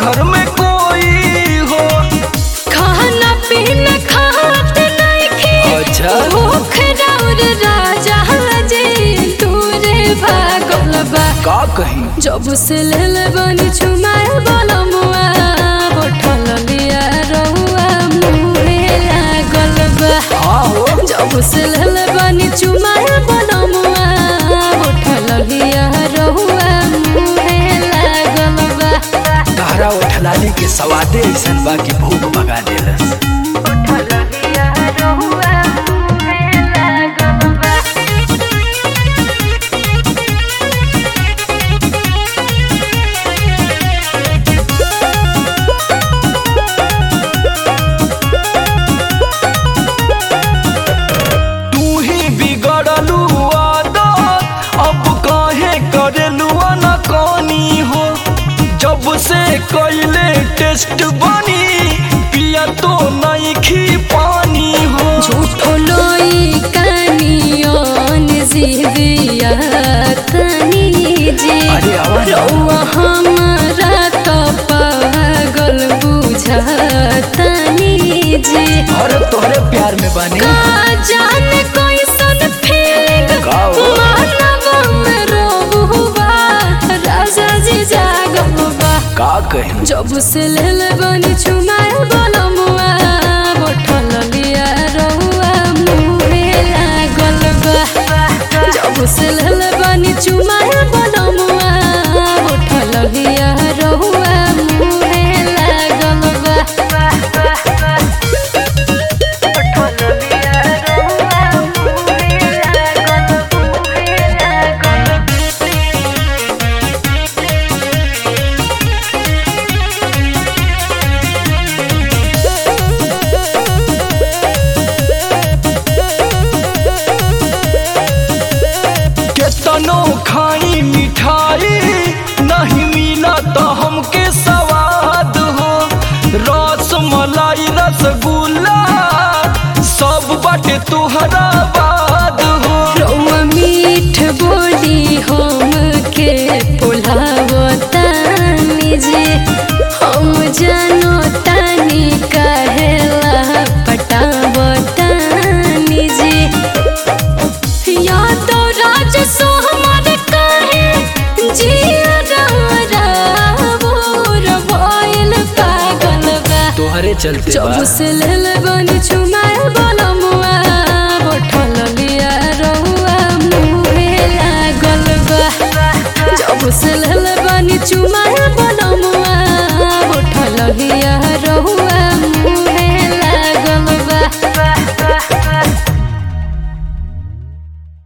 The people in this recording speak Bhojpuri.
घर में कोई हो खाना पीना खात नइखे अच्छा। भूख राउर राजा जे तूरे भागल बा का कहीं जब से लेल बनी छुमाए बलमुआ बोठल लिया रहुआ मुहे लागल बा हाँ हो जब से लेल बनी छुमाए बलमुआ बोठल लिया रहुआ मुहे लागल बा तहरा उठलाली के सवादे ऐसन बा कि भूख भगा देलस बोठल लिया रहुआ मुहे लागल बा तू ही बिगड़लू आदत अब काहे करेलू अनकानी हो जब से कैले टेस्ट बनी पिया तो नहीं खी पानी हो झूठो लोई कानियोन जीविया तनी जे अरे आवाज आओ। रउआ हमारा तो पागल बुझतनी जे अरे तोहरे प्यार में बनी का जाने कैसन फीलिंग का हो? मानव में रोबुआ राजा जी जागल बा का कहीं जब से लेल बनी छुमाए बलमुआ बोठल लिया रहुआ मुहे लागल बा जब से लेल बनी छुमाए बलमुआ बोठल लिया रहुआ मुहे लागल बा बोठल लिया रहुआ मुहे लागल मुहे लागल केतनो खाई मिठाई नहीं मिला तो हमके स्वाद हो रस मलाई रसगुल्ला सब बाटे तुहरा बाद हो रउआ मीठ बोली हम के पुलावतानी जे हम जानो तानी कहेला पटावतानी जे या तो राज सो हमार कहे जिया रारा बोर भइल पागल बा तोहरे चलते जब से लेल बनी छुमाए बलमुआ बोठल लिया रहुआ मुहे लागल बा जब से लेल बनी छुमाए